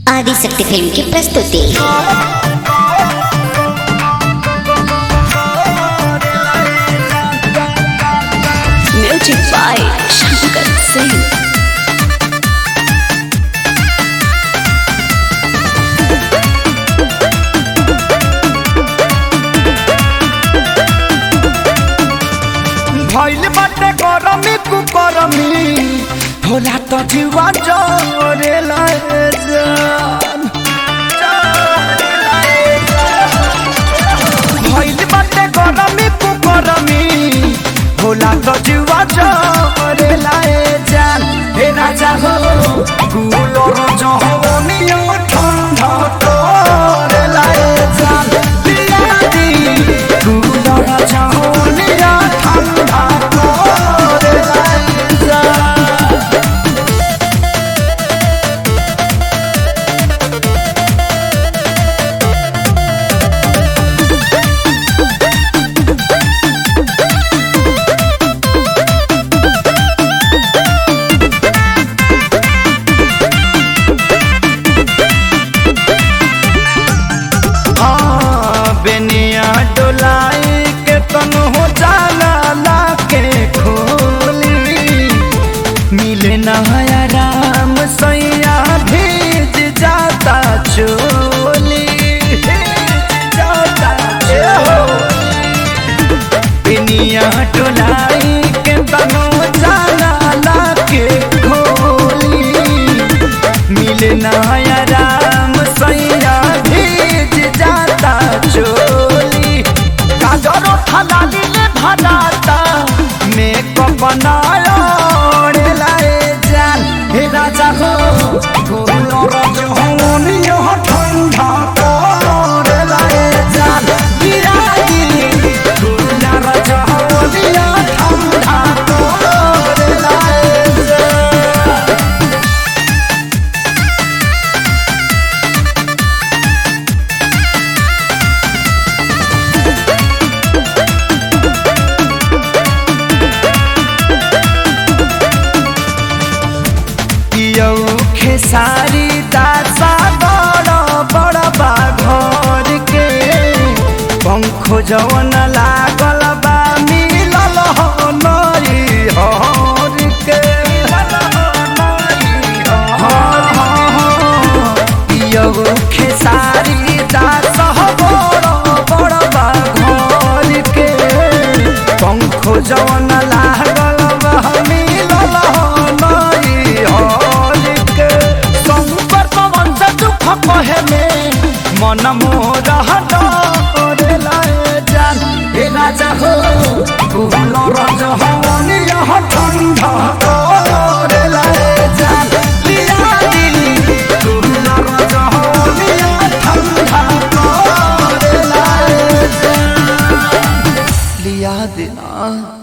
Adishakti film కి ప్రస్తుతి Music by Shankar Singh. भइल बाटे गरमी कुकरमी होला त जीवा जरे जान भइल बाटे गरमी कुकरमी होला त जीवा जरे जान हे राजा हो गुलर जहनियो ठंडा तोरे लाए जान बियादी गुलर जहनियो ठंडा तोरे लाए जान हाँ, बेनिया डोलाई के तन हो जाला लाके खोली मिले नया राम सैया भीज जाता चोली भीज जाता चोली बेनिया डोलाई के तन हो जाला लाके खोली मिले नया राम सैया भीज जाता चोली काजरो थलाली ले भराता मेकअप बनाया ओढ़े लाए जान हे राजा हो गोलो रज होनी यो ठंडा ओढ़े लाए जान बिरागी गोलो रज होनी यो ठंडा ओढ़े लाए जान पियौ खेसारी दासा बड़ बड़ बा घर के पंखो जवन लागल बा मिलल हो नई हर के पियौ खेसारी दासा बड़ बड़ बा घर के पंखो जवन लागल बा मिलल हो नई हर के संपर पवन से दुख कहे में मन मोर हटोरे लाए जान हे राजा हो कुहल रज हवनी यह ठंडा तोरे लाए जान लिया दी कुहल रज हवनी यह ठंडा तोरे लाए जान लिया देना